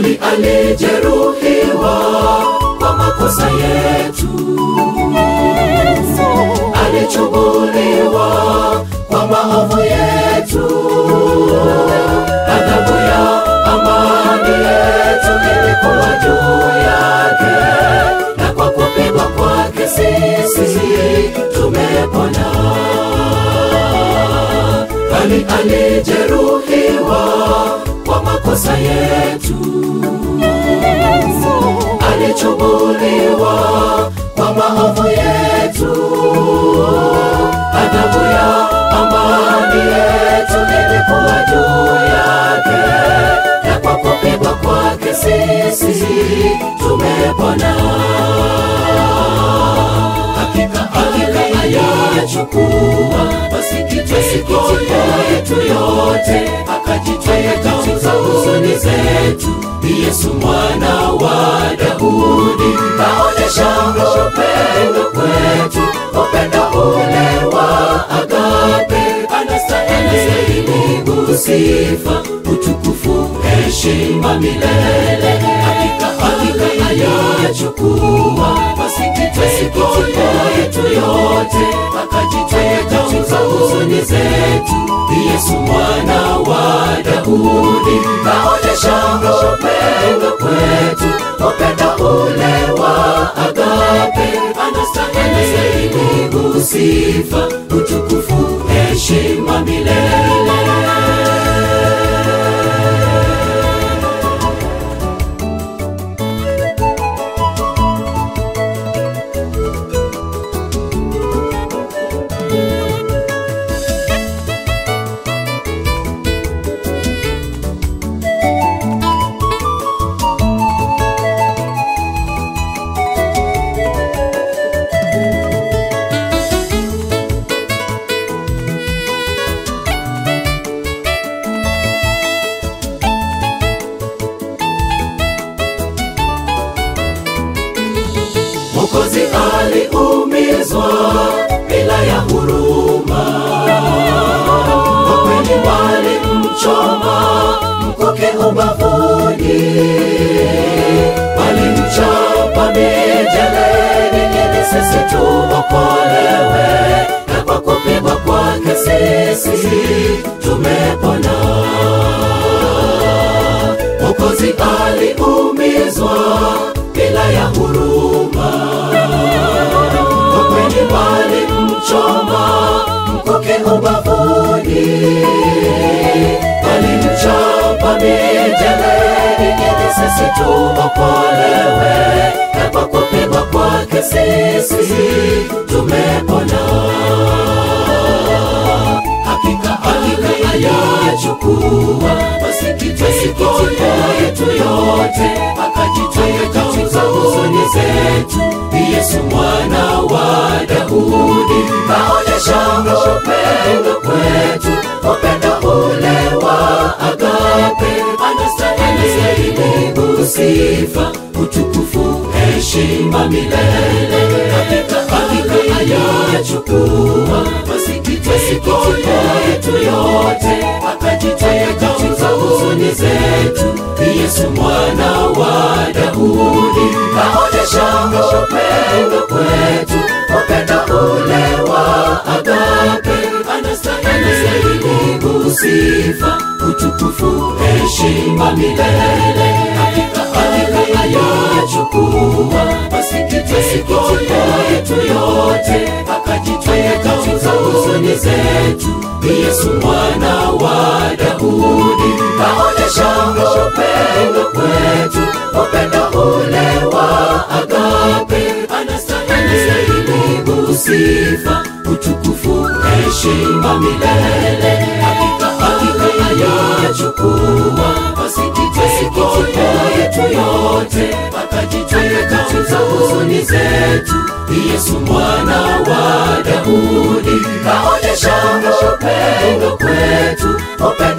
bali alijeruhiwa kwa makosa yetu, alichubuliwa kwa maovu yetu. Adhabu ya amani yetu ilikuwa juu yake, na kwa kupigwa kwake sisi tumepona. Bali alijeruhiwa kwa makosa yetu, alichubuliwa kwa maovu yetu. Adhabu ya amani yetu ilikuwa juu yake, na kwa kupigwa kwake sisi tumepona. Hakika hakika ayachukua masikitiko yetu yote, akajitwika katika huzuni zetu. Yesu mwana wa Daudi kaonyesha upendo kwetu, upendo ule wa agape, anastahili sifa, utukufu, heshima milele. Hakika hakika ayachukua masikitiko yetu yote, akajitwika katika huzuni zetu. Yesu mwana wa Daudi kaonyesha upendo kwetu, upendo ule wa agape, anastahili sifa, utukufu, heshima milele. Mwokozi aliumizwa bila ya huruma, kwa kweli walimchoma mkuki ubavuni, walimchapa mijeledi ili sisi tuokolewe, na kwa kupigwa kwake sisi tumepona. Mwokozi aliumizwa bila ya huruma, kwa kweli walimchoma mkuki ubavuni, walimchapa mijeledi ili sisi tuokolewe, na kwa kupigwa kwake sisi tumepona. Hakika hakika ayachukua masikitiko yetu yote, akajitwika katika huzuni zetu. Yesu mwana wa Daudi kaonyesha upendo kwetu, upendo ule wa agape, anastahili sifa, utukufu, heshima milele. Hakika hakika ayachukua masikitiko yetu yote, akajitwika katika huzuni zetu. Yesu mwana wa Daudi kaonyesha upendo kwetu, upendo ule wa agape, anastahili sifa, utukufu, heshima milele. Hakika hakika ayachukua masikitiko yetu yote, akajitwika katika huzuni zetu. Yesu mwana wa Daudi kaonyesha upendo kwetu, upendo ule wa agape, anastahili sifa, utukufu, heshima milele. Hakika hakika ayachukua masikitiko yetu yote, akajitwika katika huzuni zetu. Yesu mwana wa Daudi kaonyesha upendo kwetu, upendo